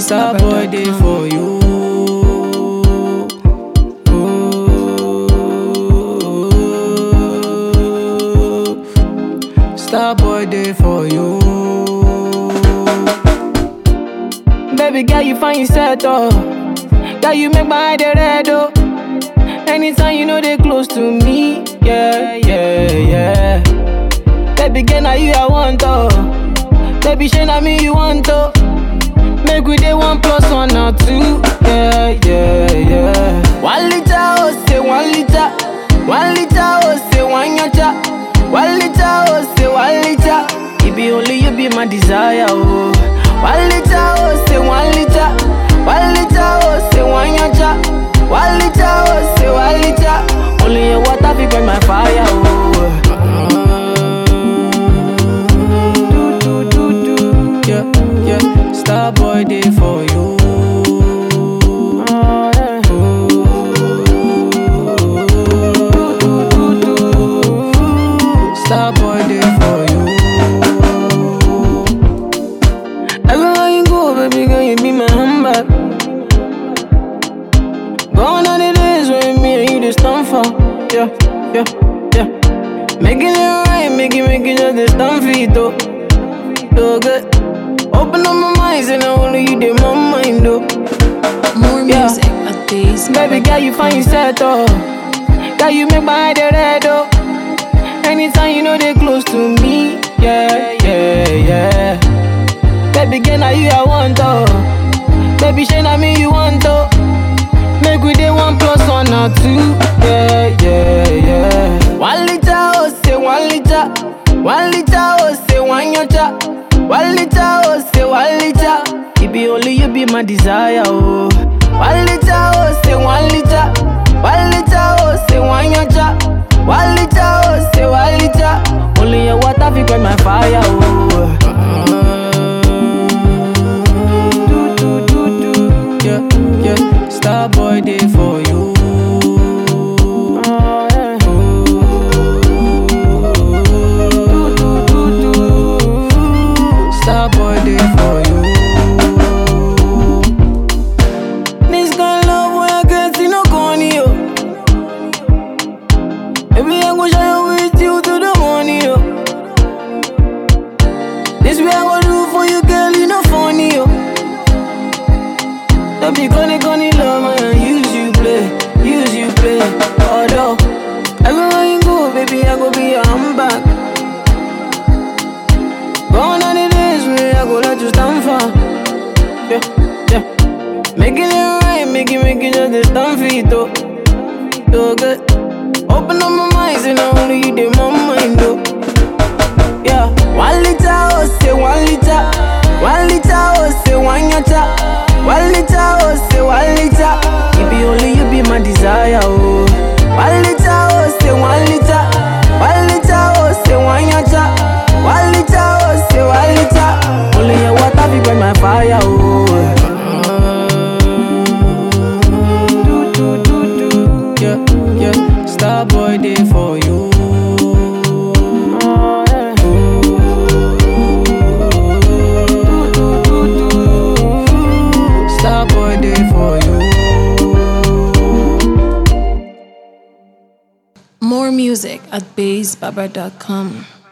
Star boy day for you. Star boy day for you. Baby girl, you find yourself oh. Girl, you make my eye dey red oh. Anytime you know they close to me, yeah, yeah, yeah. Baby girl, now you I want oh. Baby, shey na me you want oh. Make we dey one plus one or two, yeah, yeah, yeah. One liter oh, say one liter. One liter oh, say one yacha. One liter oh, say one liter. It be only you be my desire oh. One liter oh, say one liter. One liter oh, say one yacha. One liter oh, say one liter. Only your water fi quench my fire oh. Do do do do, yeah yeah. Star boy day for you. Star boy day for you. Everywhere you go, baby girl, you be my handbag. Gone are the days when me and you just stand for. Yeah, yeah, yeah. Making it right, make it, make it just a stand for it, though. So good. Open up my mind, and I only you did my mind, though. More Yeah. music at these. Baby girl, you find yourself, oh. Girl, you make my eye dey red, oh. Anytime you know they close to me, yeah, yeah, yeah. Baby girl, now you I want, oh. Baby, shey na me you want, oh. Make we dey one plus one or two, yeah, yeah, yeah. One liter, oh, say one liter. One liter, oh, say one yacha. One liter, oh, say one liter. It be only you be my desire, oh. One liter, oh, say one liter. One liter, oh, say one yacha. One liter, oh, say one liter. Only your water fi quench my fire, oh. Do do do do, yeah yeah. Star boy day for you. Do do do do. Star boy day for you. This kind of love when I get see no corny yo. Baby I go share with you to the morning yo. This way I go do for you girl you no funny yo. Don't be gonna gonna love man use you play, use you play. Although everywhere you go baby I go be your handbag. Gone are the days when I go let you stand for. Yeah, yeah. Making it right, make it, make it just a stand for it, though. So good. Open up my mind, and I only you did my mind, though. Yeah. One liter, oh, say one liter. One liter, oh, say one yacha. One liter, oh, say one liter. It be only you be my desire, oh. One liter, oh, say one liter. One liter, oh, say one yacha. One liter, oh, say one liter. Only your water fi quench my fire, oh. Do do do do, yeah yeah. Star boy day for you. Do do do do. Star boy day for you. More music at bassbaba.com.